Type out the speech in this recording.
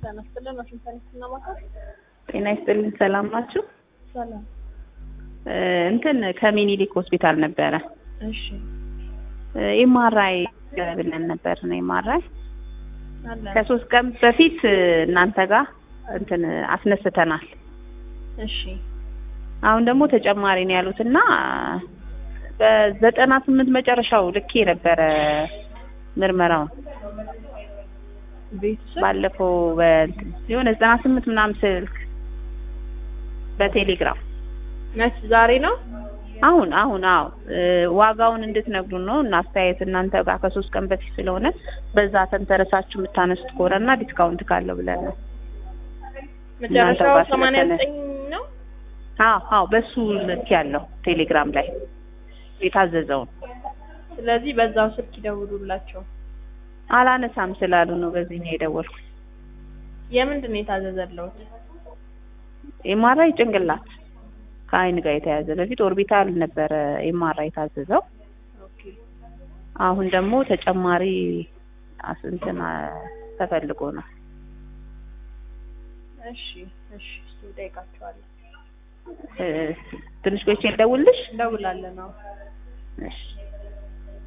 ጤና ይስጥልን። ዋሽንግተን ዲሲና ማካል ጤና ይስጥልን። ሰላም ናችሁ? ሰላም። እ እንትን ከሚኒሊክ ሆስፒታል ነበረ እሺ ኤምአርአይ ብለን ነበር ነው ኤምአርአይ አለ። ከሶስት ቀን በፊት እናንተ ጋር እንትን አስነስተናል። እሺ አሁን ደግሞ ተጨማሪ ነው ያሉትና በዘጠና ስምንት መጨረሻው ልኬ ነበረ ምርመራውን ቤተሰብ ባለፈው በእንትን የሆነ ዘጠና ስምንት ምናምን ስልክ በቴሌግራም መች ዛሬ ነው? አሁን አሁን አዎ እ ዋጋውን እንድትነግሩን ነው እና አስተያየት እናንተ ጋር ከሶስት ቀን በፊት ስለሆነ በዛ ተንተረሳችሁ የምታነሱት ከሆነና ዲስካውንት ካለው ብለን ነው። መጨረሻው ጋር ሰማንያ ስለተነ- ዘጠኝ ነው። አዎ አዎ በሱ ልክ ያለው ቴሌግራም ላይ የታዘዘውን ስለዚህ በዛው ስልክ ይደውሉላቸው። አላነሳም ስላሉ ነው በዚህ ነው የደወልኩት። የምንድን ነው የታዘዘለውት? ኤምአርአይ ጭንቅላት ከአይን ጋር የተያዘ በፊት ኦርቢታል ነበረ ኤምአርአይ የታዘዘው። ኦኬ አሁን ደግሞ ተጨማሪ አስ- እንትን አ- ተፈልጎ ነው። እሺ እሺ እሱ ጠይቃቸዋለሁ። እ ትንሽ ቆይቼ ልደውልልሽ? እንደውላለን። አዎ እሺ